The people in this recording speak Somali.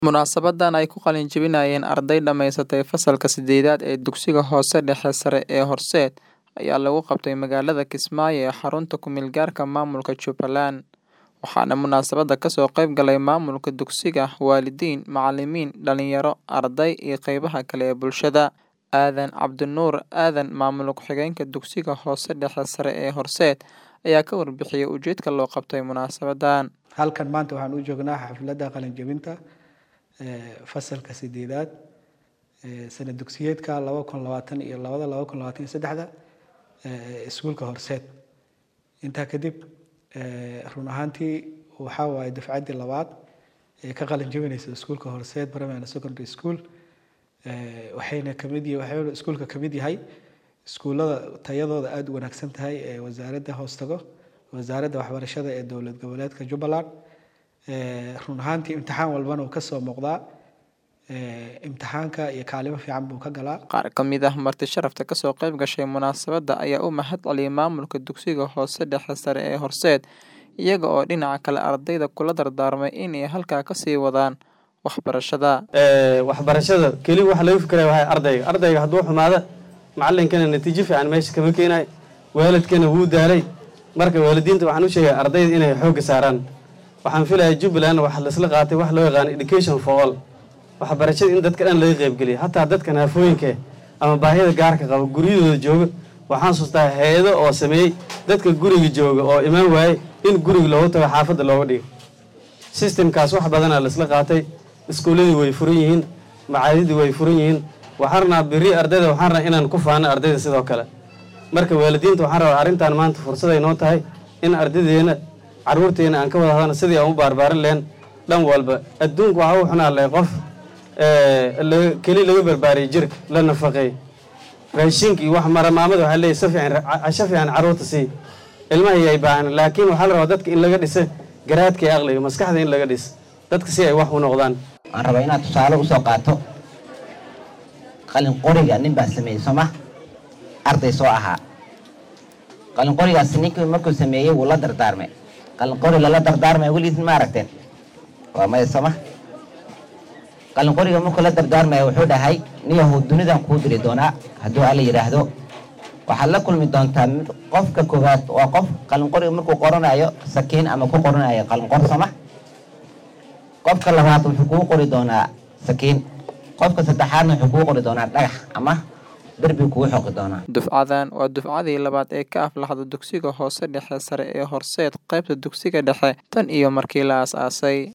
Munaasabadan ay ku qalin jebinayeen arday dhamaysatay fasalka sideedaad ee dugsiga hoose dhexe sare ee Horseet ayaa lagu qabtay magaalada Kismaayo ee xarunta ku meel gaarka maamulka Jubbaland. Waxaana munaasabada kasoo qayb galay maamulka dugsiga, waalidiin, macalimiin, dhalinyaro, arday iyo qeybaha kale ee bulshada. Aadan Cabdinuur Aadan, maamul ku-xigeenka dugsiga hoose dhexe sare ee Horseet, ayaa ka warbixiyay ujeedka loo qabtay munaasabadan. halkan maanta waxaan u joognaa xafladda qalin jebinta fasalka sideedaad sana dugsiyeedka laba kun labaatan iyo labada laba kun labaatan iyo saddexda iskuulka horseed intaa kadib run ahaantii waxaa waaye dafcaddii labaad ee ka qalin jebinaysa iskuulka horseed primary secondary school waxayna kamid yihi waxayna iskuulka kamid yahay iskuullada tayadooda aada u wanaagsan tahay ee wasaaradda hoos tago wasaaradda waxbarashada ee dowlad goboleedka jubbaland run ahaantii imtixaan walbana uu kasoo muuqdaa imtixaanka iyo kaalimo fiican buu ka galaa Qaar ka mid ah marti sharafta kasoo qayb gashay munaasabada ayaa u mahad celiyay maamulka dugsiga hoose dhexe sare ee Horseet, iyaga oo dhinaca kale ardayda kula dardaarmay inay halkaa kasii wadaan waxbarashada. waxbarashada keli waxa laga fikiraya waa ardayga ardayga hadduu xumaado macalinkana natiijo fiican meesha kama keenayo waalidkana wuu daalay marka waalidiinta waxaan u sheegay ardayda inay xoogga saaraan waxaan filayaa jubbaland waxaa laisla qaatay wax loo yaqaano education for all waxbarashada in dadka dhan laga qaybgeliya hataa dadka naafooyinka ama baahida gaarka qaba guryadooda jooga waxaan sustaa hay-ado oo sameeyey dadka guriga jooga oo imaan waaye in guriga loogu tago xaafadda looga dhigo systemkaas wax badanaa laisla qaatay iskuulladii way furan yihiin macaadidii way furan yihiin waxaan rabnaa beri ardayda waxaan rabnaa inaan ku faano ardayda sidoo kale marka waalidiinta waxaan rabaa arrintan maanta fursaday noo tahay in ardaydeena caruurteena aan ka wada hadana sidii aan u barbaarin lehen dhan walba adduunka waxaa u xunaa leh qof keli laga barbaariyay jirka la nafaqeey raashinka iyo wax maramaamada waxaa leeyahy si fiican casho fiican caruurta sii ilmaha yay baahan laakiin waxaa la rabaa dadka in laga dhisa garaadka iyo aqliga maskaxda in laga dhis dadka si ay wax u noqdaan waxaan rabaa inaad tusaale usoo qaato qalin qoriga nin baa sameeyey sooma arday soo ahaa qalin qorigaas ninkii markuu sameeyey wuu la dardaarmay qalin qori lala dardaarmay weligiis ma aragteen waa maya sooma qalin qoriga markuu la dardaarmaya wuxuu dhahay niyahow dunidan kuu diri doonaa hadduu alla yidhaahdo waxaad la kulmi doontaa qofka koowaad waa qof qalin qoriga markuu qoranayo sakiin ama ku qoranayo qalin qor sooma qofka labaad wuxuu kuu qori doonaa sakiin qofka saddexaadna wuxuu kuu qori doonaa dhagax ama derbi kuu xoqi doonaa Dufcadan waa dufcadii labaad ee ka aflaxda dugsiga hoose dhexe sare ee Horseet qaybta dugsiga dhexe tan iyo markii la aasaasay.